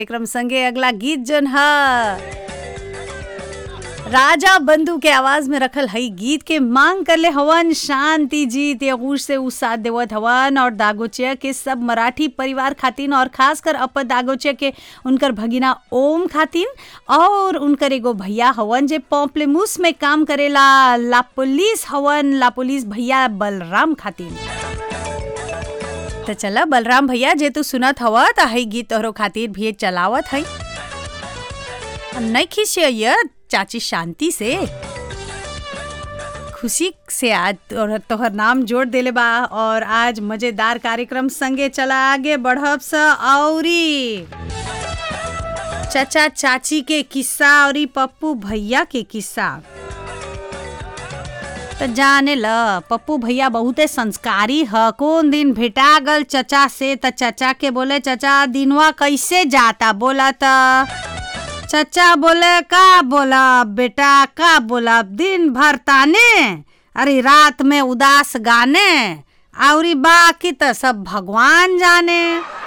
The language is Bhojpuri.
कार्यक्रम संगे अगला गीत जन ह राजा बंधु के आवाज में रखल हई गीत के मांग करले हवन शांति जी तेगूश से उ साथ देवत हवन और दागोचिया के सब मराठी परिवार खातिन और खासकर अपर दागोचिया के उनकर भगिना ओम खातिन और उनकर एगो भैया हवन जे पॉम्पलेमूस में काम करेला ला पुलिस हवन ला पुलिस भैया बलराम खातिन तो चला बलराम भैया जे तू सुनत हवा त हई गीत तोहरो खातिर भी चलावत हई नहीं खिसिया चाची शांति से खुशी से आज तोहर तोहर नाम जोड़ देले बा और आज मजेदार कार्यक्रम संगे चला आगे बढ़ब स औरी चचा चाची के किस्सा और पप्पू भैया के किस्सा तो जाने ल पप्पू भैया बहुते संस्कारी ह कौन दिन भेटा गल चचा से त चचा के बोले चचा दिनवा कैसे जाता बोला त चचा बोले का बोला बेटा का बोला दिन भर ताने अरे रात में उदास गाने और बाकी तो सब भगवान जाने